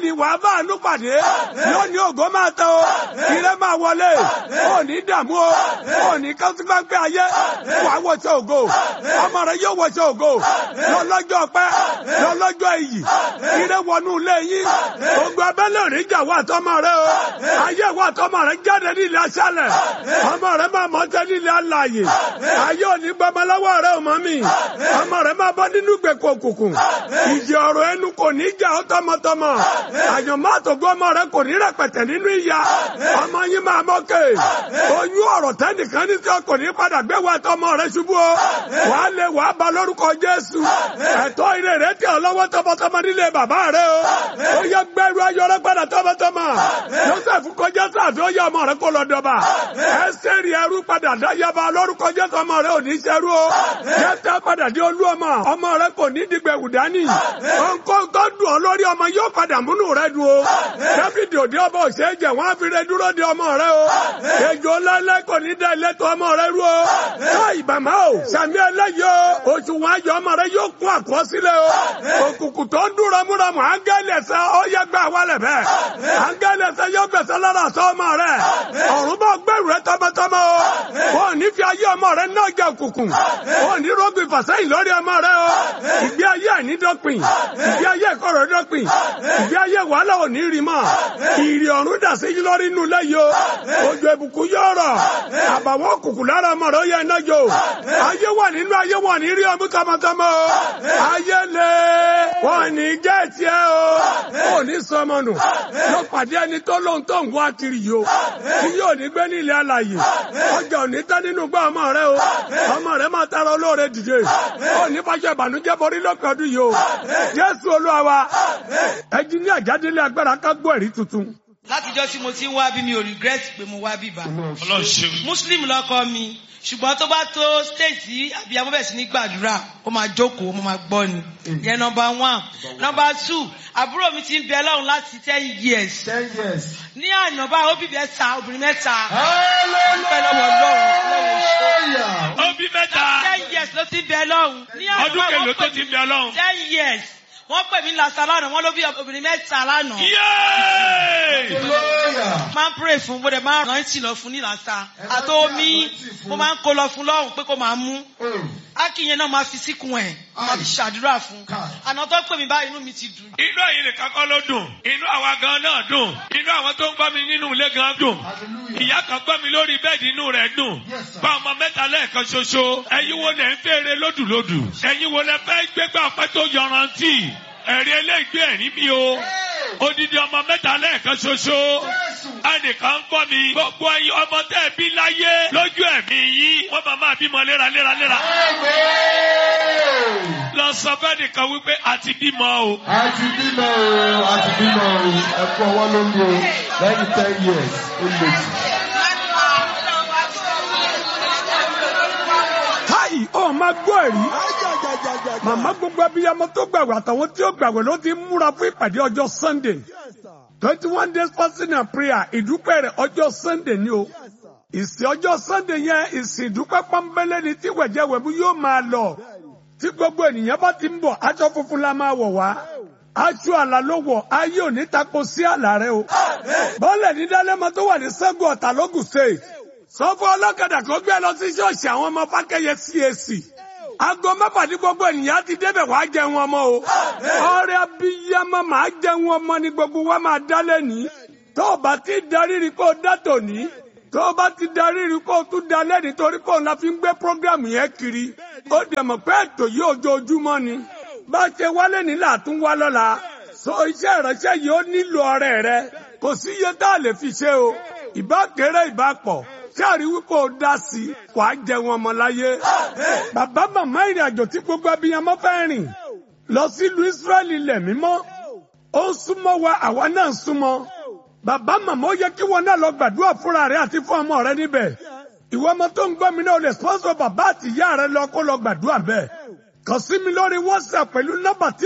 lónìí wàá bá àánú pàdé lónìí ògo máa tẹ o ire máa wọlé ò ní dààmú o ò ní kásípáńpẹ́ ayé wàá wọṣọ ògo ọmọ rẹ yóò wọṣọ ògo lọ́lọ́jọ́ pẹ́ lọ́lọ́jọ́ iyì ire wọnú ilé yín gbogbo abẹ́lé òrìjà wà tọmọ rẹ o ayé wà tọmọ rẹ jáde nílé aṣálẹ̀ ọmọ rẹ máa mọ jẹ nílé alààyè ayé òní gbọmọ lọ́wọ́ rẹ ò mọ mi ọmọ rẹ máa bọ́ nínú gbèkó òkùnkùn ìjì ọ̀rọ̀ ẹnu kò ní jà ọ́ tọmọtọmọ àyànmọ́ àtògbó ọmọ rẹ kò ní rẹpẹtẹ nínú ìyá ọmọ yín máa mọ́kè oyún ọ̀rọ̀ tẹ́nìkan ní sọ kò ní padà gbé wa tọmọ rẹ ṣubú o wàá lè wàá ba lórúkọ Jésù ẹ̀tọ́ ire rẹ tẹ ọ lọ́wọ́ tọmọtọmọ nílé bàbá rẹ o ó yẹ gbẹrú ayọrẹ padà tọmọtọmọ Joseph kọjá sáàfin ó yẹ ọmọ rẹ kó lọ dọba ẹsẹ̀rì ẹrú padà dáyàbá lórúkọ Jésù ọmọ rẹ ò ní ṣẹrú o yẹtẹ padà di olú ọmọ ọmọ rẹ kò ní dìgbẹ̀wù dání nǹkan tó dùn ọ lórí ọmọ yóò padà múnú rẹ dùn o Dáfídì òde ọba òṣèjẹ wọn á fi rẹ dúró de ọmọ rẹ o ejò ńláńlá kò ní dá ilẹ̀tọ̀ ọmọ rẹ rú o ká ìbàmá o sàmì ẹlẹ́yìí o oṣù wọn ayọ̀ ọmọ rẹ yóò kún àkọsílẹ̀ o òkùnkùn tó ń dúró múramù áńgẹ́lì ẹ̀sẹ̀ ó yẹ gbà wálẹ̀ bẹ́ẹ̀ áńgẹ́lì ẹ̀sẹ̀ yóò gbẹ̀sẹ̀ lára sọ ọmọ rẹ ọ̀run bá gbẹ̀rù rẹ tọmọtọmọ o wọn ò ní fi ayé ọmọ rẹ náà jẹ òkùnkùn wọn ò ní rògbìn fàṣẹyìn lórí ọmọ rẹ o ìgbé ayé àìnídọ́pin ìgbé ayé ìkọ̀rọ̀ dọ́pin ìgbé ayé wàhálà ò ní rí mọ́ ìrì ọ̀run dà sí lórí inú lẹ́yìn o òjò ìbùkún yóò rọ̀ àbàwọ́ òkùnkùn lára ọmọ rẹ ó yẹ iná jò ayé wà nínú ayé wọn ní rí ọmú tọmọtọmọ o ayé lè wọn ní jẹ́ tiẹ̀ o ò ní sọmọ nù yóò pàdé ẹni tó lóhun tó ń wá kiri yìí o tí yóò ní gbé ní ilé alàyè ọjà ò ní tán nínú gbọ́ ọmọ rẹ o ọmọ rẹ máa tara olóore dìde ò ní fàṣẹ ìbànújẹ́ borí lópin ọdún yìí o Jésù Olúwa wa ẹjí ní àjádélé agbára ká gbọ́ ẹ̀rí tuntun látijọ́ tí mo ti ń wá bí mi ò regret pé mo wá bíbá Ọlọ́run ṣeun. muslim lọkọ mi ṣùgbọ́n tó bá tó stage tí abiyamọ bẹ̀rẹ̀ sí ní gbàdúrà ó máa jókòó mo máa gbọ́ ni yẹn nọmba one nọmba two àbúrò mi ti ń bẹ lọ́run láti ten years ten years. ní àná báyìí ó bí mẹ́ta obìnrin mẹ́ta hallelujah. pẹ́ lọ́wọ́ lọ́run lọ́wọ́ ó bí mẹ́ta ten years ló ti ń bẹ lọ́run ní àná ọdún báyìí kèlò wọ́n tó pè ti mí bẹ ọlọ́run. ten years wọ́n pè mí lásán lánàá wọ́n ló bí obìnrin mẹ́ta lánàá Yéé! hallelujah. máa ń pray fún mo dẹ̀ máa ń rántí lọ fún nílàsà àti omi mo máa ń kó lọ fún lọ́rùn pé kó máa mú Oh. ákìyẹn náà máa fi síkùn ẹ̀ máa fi ṣàdúrà fún àná tó pè mí báyìí inú mi ti dùn. inú ẹ̀yin nìkan kọ́ ló dùn inú àwa gan náà dùn inú àwọn tó ń gbọ́ mi nínú ilé gan dùn hallelujah. ìyá kan gbọ́ mi lórí bẹ́ẹ̀dì inú rẹ̀ dùn Yes, sir. bá ọmọ mẹ́ta lẹ́ẹ̀kan ṣoṣo ẹ̀yin wo lẹ̀ ń fèrè lódùlódù ẹ̀yin wo lẹ fẹ́ gbégbá ọpẹ́ tó yọrantí ẹ̀rí eléègbé ẹ̀rí mi o odidi ọmọ mẹ́ta lẹ́ẹ̀kan ṣoṣo ẹnìkan ń gbọ́ mi gbogbo ẹ̀yin ọmọ tẹ́ ẹ bí láyé lójú ẹ̀mí yín wọ́n máa máa bímọ léraléraléra Amen. lọ sọ fẹ́ nìkan wípé àti bímọ o. a ti bímọ o a ti bímọ o ẹ kú ọwọ́ lórí o lẹ́yìn ten years ó lè jù. káyì ó máa gbọ́ ẹ̀rí màmá gbogbo abiyamọ tó gbàgbọ́ àtàwọn tí ó gbàgbọ́ ló ti ń múra fún ìpàdé ọjọ́ Sunday twenty one days fasting and prayer ìdúpẹ́ rẹ̀ ọjọ́ Sunday ni o ìsìn ọjọ́ Sunday yẹn ìsìn ìdúpẹ́ pọ́nbélé ni tí wẹ̀jẹ̀wẹ̀mú yóò máa lọ tí gbogbo ènìyàn bá ti ń bọ̀ aṣọ funfun la máa wọ̀ wá aṣọ àlà ló wọ̀ ayé òní tako sí àlà rẹ o bọ́ọ̀lẹ̀ ní dálẹ́mọ tó wà ní Ṣẹ́gun Ọ̀tà lógùn state sọ fún ọlọ́kadà kó gbé lọ sí ṣọ́ọ̀ṣì àwọn ọmọ Fákẹ́yẹ CAC aago mẹ́fà ní gbogbo ènìyàn ti débẹ̀ wàá jẹun ọmọ o ọrẹ abiyamọ màá jẹun ọmọ ní gbogbo wa máa dá lẹ́ni tó o bá ti darí rí kó o dá tòní tó o bá ti darí rí kó o tún dá lẹ́ni torí kó o la fi ń gbé prógrámù yẹn kiri ó dẹ̀ mọ̀ pé ètò yìí ojoojúmọ́ ni bá a ṣe wálé nílà àtún wá lọ́la so iṣẹ́ ìránṣẹ́ yìí ó nílò ọrẹ rẹ kò sí iye tá a lè fi ṣe o ìbá kéré ìbá pọ̀ sáàrí wípé o dá sí i wà á jẹun ọmọ láyé. bàbá màmá ìrìn àjò tí gbogbo abiyamọ fẹ́ rìn lọ sílùú Ísírẹ́lì ilẹ̀ mímọ́ ó ń súnmọ́ wa àwa náà ń súnmọ́. bàbá màmá ó yẹ kí wọn náà lọ gbàdúrà fúnra rẹ àti fún ọmọ rẹ níbẹ̀. ìwọ ọmọ tó ń gbọ́ mi náà o lè sponsor bàbá àti ìyá rẹ lọ kó lọ gbàdúrà bẹ́ẹ̀. kàn sí mi lórí WhatsApp pẹ̀lú nọ́mbà tí